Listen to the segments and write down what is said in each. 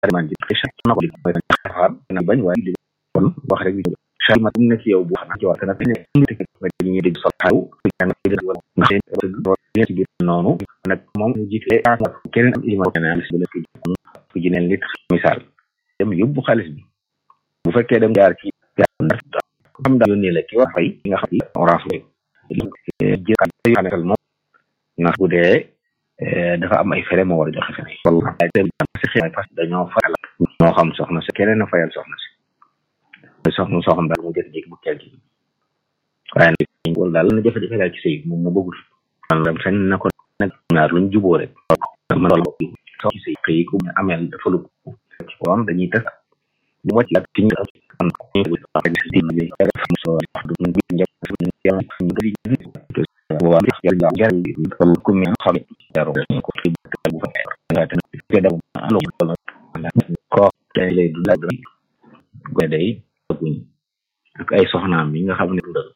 man di xëy na ko li mooy xaar na bañ waaye li kon wax rek xel ma mu nekk yow bu xanaa ci wax dana ne ñu dégg sol xaw nga xam ne ci biir noonu nag moom mu jiite keneen am iman keneen bu nekk ku ji neen lit misaal dem yóbbu xaalis bi bu fekkee dem jaar ci xam daal yónnee la ki war fay nga xam ne orange lay jël moom ndax bu dee dafa am ay fere moo war a joxe fere wala parce que dañoo fayal ñoo xam soxna si keneen a fayal soxna si soxna soo xam daal mu jékki-jékki bu teel gi waaye nag wala daal na jafe-jafe daal ci sëy moom mu bëggul maanaam sañ na ko nag ñaar luñ juboo rek ma loolu soo ci sëy xëy ku ameel dafa lu ci ko am dañuy tas bu wàcc ak ci ñu am ñu so wax du ñu njëkk ñu bëri wa yàlla yàlla ko ku mi xam yaro ko bu fa nga tan ke daw alo ko tay lay du la go day guñ ak ay soxnaam yi nga xam ne dundal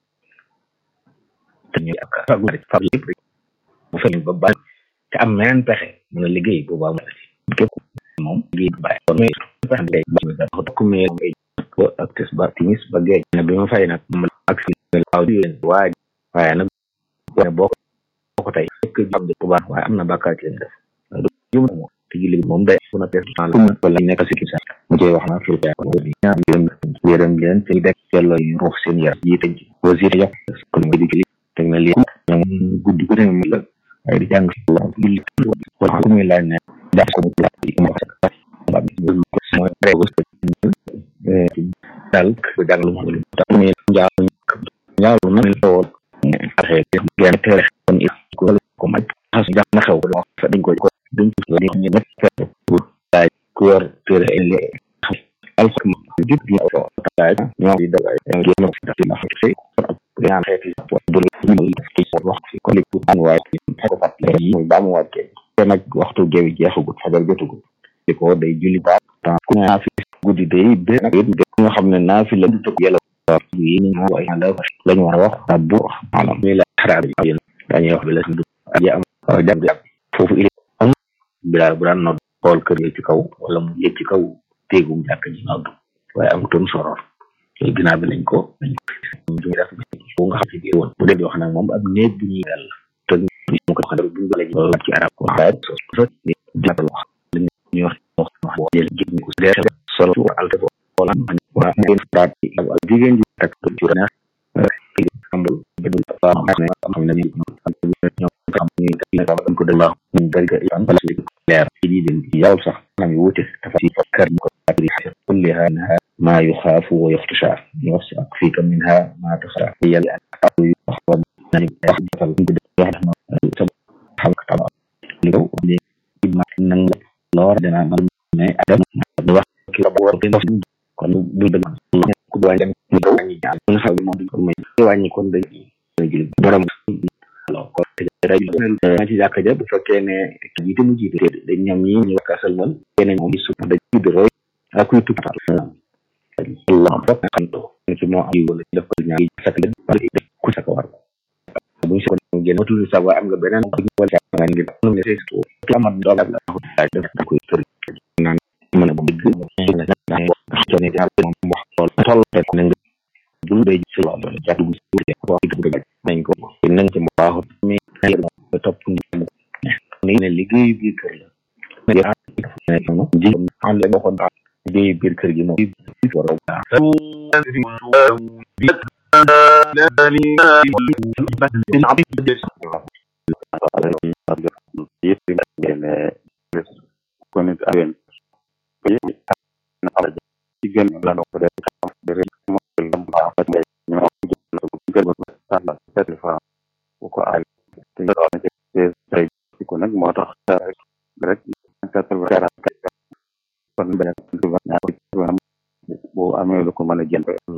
te ñu ak fagu rek fag yëpp rek bu fekkee ba ba te am meneen pexe mën a liggéey bu baax képp moom liggéey bu bàyyi kon mais pexe day ba ko ku mi ko ak tes ba timis ba geej ne bi ma fay nag moom ak fi waaw leen waaj waaye nag boo ko tey fekk jàpp bu baax waaye am na bàkkaar ci leen def du moom te julli moom day bu na pees wala nekk si kisa mu cey wax naa fi ñaar yërëm yërëm leen te dekk yàlla yu ruux seen yaram yi tënc wasir yàq kon di ci teg na lii ñoom guddi gu ne mu la waaye di jàng la julli wala ku muy laaj ne jàpp ko mu mooy rew daal ko jàng lu mu tax muy njaaw njaaw na lool xaxee genn tere kon il ko ko maj xas jax na xew ko fa dañ ko ko dañ ko la ñu nekk fekk pour laaj ku yor tere ele alxurma jub bi ko taaj ñoo di dagay génn ko daf la xëy ak ñaan xeeti bu ñu ci wax ci ko li ku an waay ko fat la yi muy baamu waat ke te nag waxtu geewi jeexagut fajar jotugut di ko day julli baax temps ku ñaa fi guddi day be nag nga xam ne naa fi la du tëkk yàlla yi ni mo way la lañu war a wax rabbu maanaam mi la xaraab yi dañuy wax bi la du ya am jàng jàng foofu il am bilaal bu daan nodd xool kër yi ci kaw wala mu yëg ci kaw téegum jàkk ji nodd waaye amutoon soror léegi ginnaaw bi lañ ko lañ ko ñu def bu nga xam ci biir woon bu dee di wax nag moom ab néeg bu ñuy dal te ñu ko xam bu la ñu ci arab ko waaye so so jàppal wax li ñuy wax wax wax jël jël ko leer solo ci alta wala waa ngeen daat ak jigéen ji tak ci na ambul bedul fa xam ne xam ne ñoo xam ñu am ko dalla ñu bari ga am bala ci leer ci di dem yaw sax nam yu wuté dafa ci fakkar ñu ko akri kulliha ma yukhafu wa yukhtasha wax ak fi kam minha ma takhra yalla ak yu wax nañu wax defal ñu wax na xam ka tam li ko li ma nang lor dina mal ne adam wax ki la bo kon bu dëgg ku doon dem ñu ko wàññi ñaar nga xam ne moom duñ ko may wàññi kon dañ jël borom alors kon na ci jàkka ja bu fekkee ne jiite mu jiite dañ ñoom ñi ñu wax sëlmal keneen moom su dañ di roy ak kuy tukki Allah bokk xam do ci moo am wala def ko ñaar sak leen wala def ku sak war bu ñu ko génn matul sa wa am nga beneen wala nga ngi am ne c'est tout amat do la def ko kër naan mën a bu dëgg xamne jaar moom wax lool toll rek na nga dul day ci lool jàpp bu ci wax dëgg dëgg nañ ko nañ ci baaxut mais ba topp ni ni ne liggéey bi kër la ya ji am la waxoon liggéey biir kër gi moom war a kon it awen ci gën la ko def xam de rek mo lam ba fa day ñu am ko gën ba sala sept fa bu ko ay te do na ci tay ko nag moo tax rek rek quatre kon benn bu amee lu ko mën a jënd